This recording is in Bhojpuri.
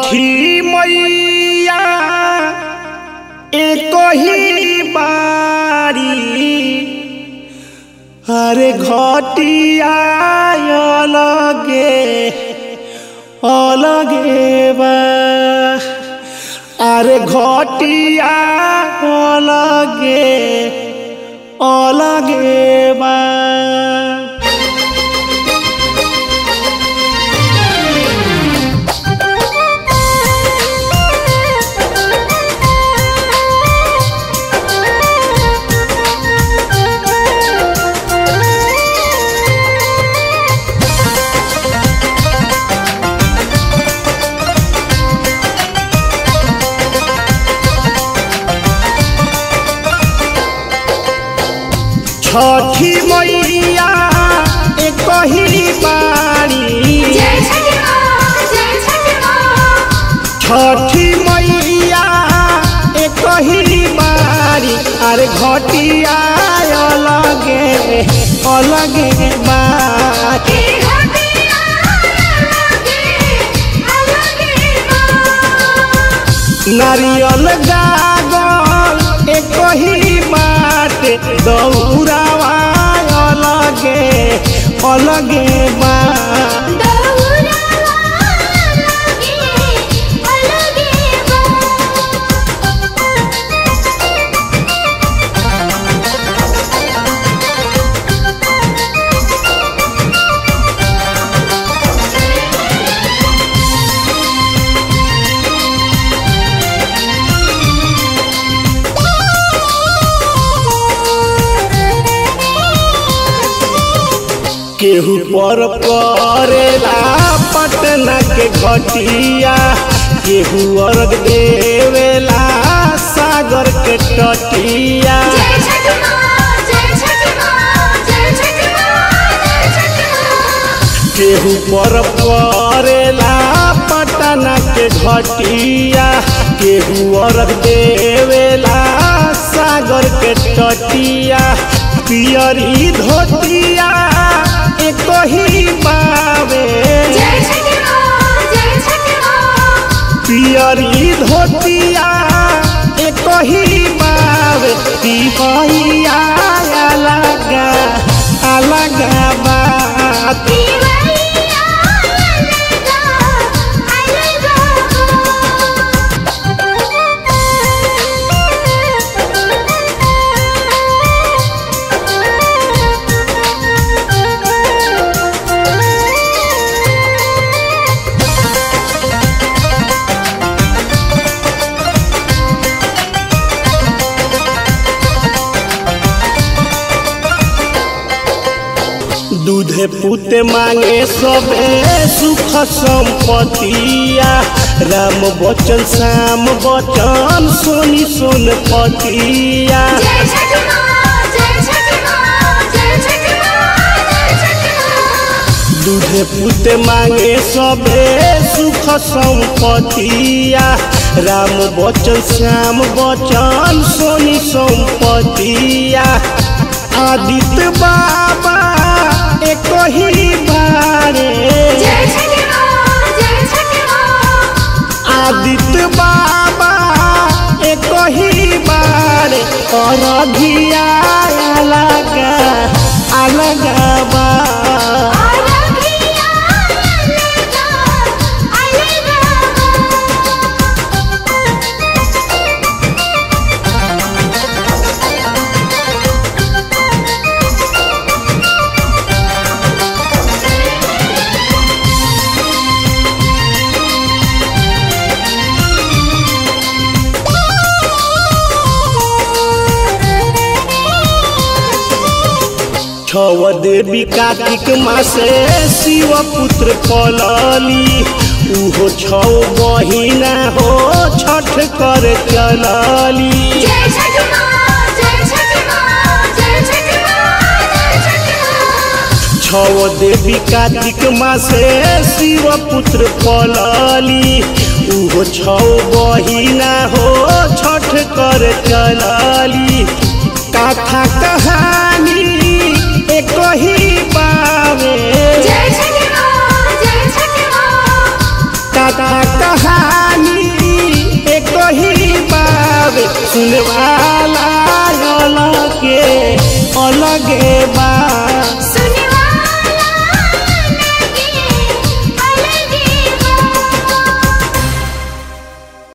छठी मैया एक ही बारी अरे घटिया अलगे अलगे बा अरे घटिया अलगे अलगे बा छठी मैया एक ही बारी जय छठी माँ जय छठी माँ छठी मैया एक ही बारी अरे घटिया अलगे अलगे बारी के घटिया अलगे अलगे माँ नारियल गागल एक ही बाटे दौरावा अलगे अलगे बा दौरा अलगे अलगे माँ केहू पर करेला पटना के घटिया केहू अर्घ देवेला सागर के तटिया जय छठी माँ जय छठी माँ जय छठी माँ जय छठी माँ केहू पर करेला पटना के घटिया केहू अर्घ देवेला सागर के तटिया पियरी धोतिया एक ही बावे जय छठी माँ जय छठी माँ पियरी धोतिया एक ही बाब पिपहिया अलगा अलगा बात दीवैया अलगा अलगा दूधे पुते मांगे सबे सुख संपतिया राम बचन श्याम बचन सोनी सोन पतिया जय छठी माँ जय छठी माँ जय छठी माँ जय छठी माँ दूधे पुते मांगे सबे सुख संपतिया राम बचन श्याम बचन सोनी संपतिया आदित्य बाबा एक ही बारे जय छठी माँ जय छठी माँ आदित्य बाबा एक ही बारे और घिया अलग अलग बा अलगिया अलगा अलगा छव देवी कार्तिक मासे शिव पुत्र पलली उहो छौ बहिना हो छठ कर चलली जय छठी माँ जय छठी माँ जय छठी माँ जय छठी माँ छव देवी कार्तिक मासे शिव पुत्र पलली उहो छौ बहिना हो छठ कर चलली कथा कहानी एक ही पावे जय छठी माँ जय छठी माँ कथा कहानी सुनवाला अलगे अलगे बा